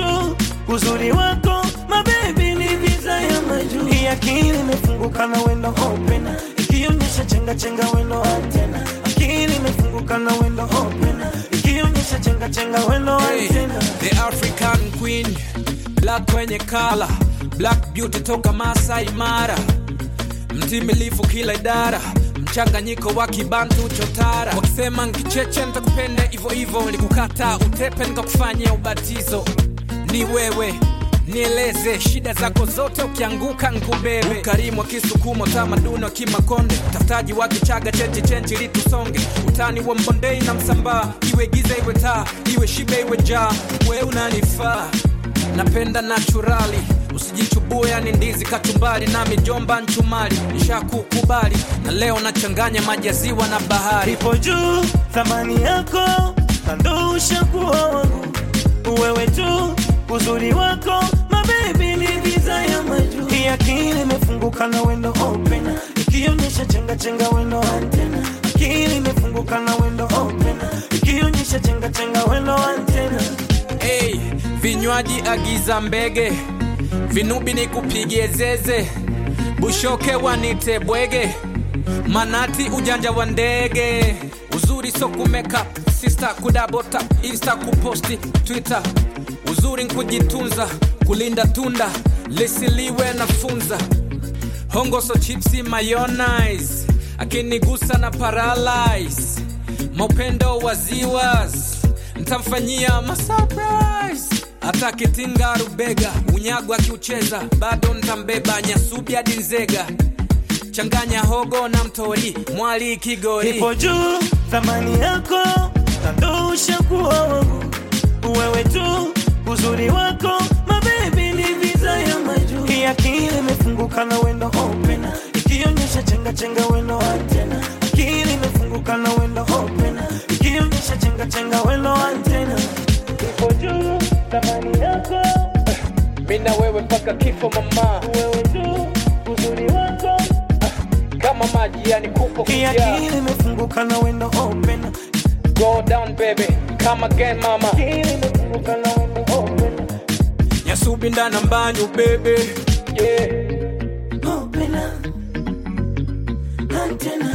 tu uzuri wako mabebi ni visa ya majuu hii akili imefunguka na wendo open ikionyesha chenga chenga wendo antena akili imefunguka na wendo open ikionyesha chenga chenga wendo Hey, antena the African Queen, black kwenye kala, black beauty toka Masai Mara, mtimilifu kila idara, mchanganyiko wa kibantu chotara. Wakisema nkicheche nitakupenda hivyo hivyo, nilikukata utepe nikakufanyia ubatizo. Ni wewe nieleze shida zako zote, ukianguka nkubebe. Ukarimu wa Kisukumo, tamaduni wa Kimakonde, utafutaji wa Kichaga, chenji chenji ili tusonge, utani wa Mbondei na Msambaa, iwe giza iwe taa, iwe shibe iwe njaa, we unanifaa napenda naturali usijichubue yani ndizi kachumbari na mijomba nchumari nishakukubali na leo nachanganya maji ya ziwa na bahari ipo juu thamani yako kando ushakuwa wangu wewe tu uzuri wako mabebi ni visa ya majuu hii akili imefunguka na wendo open ikionyesha chenga chenga wendo antena akili imefunguka na wendo open ikionyesha chenga chenga wendo antena hey, vinywaji agiza mbege vinubi ni kupigie zeze bushoke wanite bwege manati ujanja wa ndege uzuri so kumeka sista kudabota insta kuposti twitter uzuri nkujitunza kulinda tunda lisiliwe na funza hongoso chipsi mayonnaise akinigusa na paralyze maupendo wa ziwas ntamfanyia masurprise hata kitinga rubega unyago akiucheza bado ntambeba nyasubi hadi nzega changanya hogo na mtori mwali kigori ipo juu thamani yako kando ushakuwa wangu wewe tu uzuri wako mabebi ni visa ya majuu hii akili imefunguka na wendo open ikionyesha chenga chenga wendo antena akili imefunguka na wendo open ikionyesha chenga chenga wendo antena ipo juu thamani yako mina wewe mpaka kifo mama wewe tu uzuri wako kama maji yani kupo hii akili imefunguka na wendo open go down baby come again mama akili imefunguka na wendo open nyasubi ndana mbanyu bebe yeah. open antenna